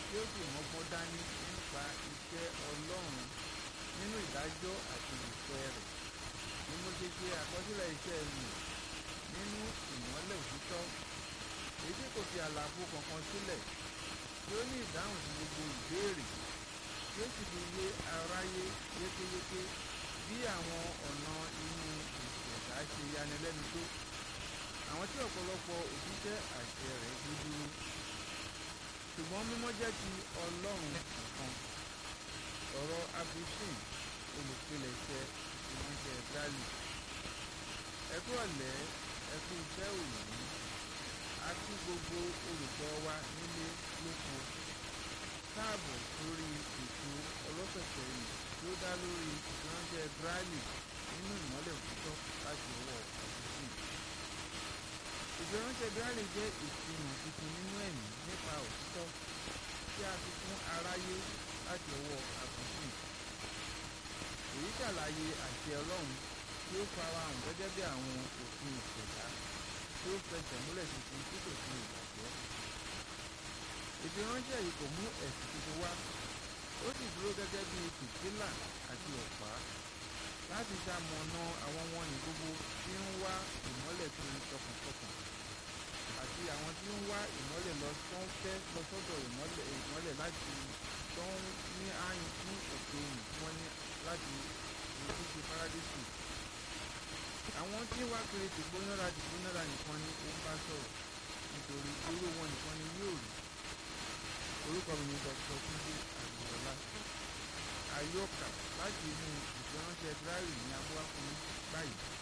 tí ó sì mọ́gbọ́n dání nípa iṣẹ́ Ọlọ́run nínú ìdájọ́ àti ìfẹ́ rẹ̀ ni mo ṣe ṣe àkọsílẹ̀ iṣẹ́ mi nínú ìmọ́lẹ̀ òtítọ́ èyí tí kò fi àlàfo kankan sílẹ̀ tí ó ní ìdáhùn sí gbogbo ìbéèrè tí ó sì fi yé aráyé yékéyéké bí àwọn ọ̀nà inú ìṣẹ̀dá ṣe yanilẹ́nu tó àwọn tí ọ̀pọ̀lọpọ̀ òṣìṣẹ́ àṣẹ rẹ̀ dúdúró ṣùgbọ́n mímọ́ jẹ́ ti Ọlọ́run nìkan ọ̀rọ̀ abishin olùpilẹ̀ṣẹ̀ ìránṣẹ́ Gali ẹkú ọ̀lẹ́ ẹkú iṣẹ́ òní a kí gbogbo olùgbọ́ wa nílé lóko káàbọ̀ sórí ètò ọlọ́sẹ̀sẹ̀ yìí tí ó dá lórí ìránṣẹ́ Gali nínú ìmọ́lẹ̀ òtítọ́ láti ọwọ́ abishin ìfiránṣẹ́ Gali jẹ́ ìfihàn tuntun nínú ẹ̀mí nípa òtítọ́ tí a fi fún aráyé láti ọwọ́ abishin èyí ṣàlàyé àṣẹ Ọlọ́run tí ó farahàn gẹ́gẹ́ bí àwọn òfin ìṣẹ̀dá tí ó fẹsẹ̀ múlẹ̀ tuntun tí kò sí ìbàjẹ́ ìfiránṣẹ́ yìí kò mú ẹ̀sìn tuntun wá ó sì dúró gẹ́gẹ́ bí fìtílà àti ọ̀pá láti ṣamọ̀nà àwọn wọ̀nyí gbogbo tí ń wá ìmọ́lẹ̀ kiri tọkàntọkàn àti àwọn tí ń wá ìmọ́lẹ̀ lọ tó ń fẹ́ lọ sọ́dọ̀ ìmọ́lẹ̀ ìmọ́lẹ̀ láti tó ń ní àyìn fún òkè ìyìn tí wọ́n ní láti ìlú ti paradísì. àwọn tí ń wá kiri tìgbónára tìgbónára nìkan ni ó ń bá sọ̀rọ̀ nítorí irú wọn nìkan ni yóò rí. orúkọ mi ni Dr. Túndé Àgbẹ̀dọ́lá àyọkà láti inú ìfiránṣẹ́ Gali ní abúlé fún báyìí.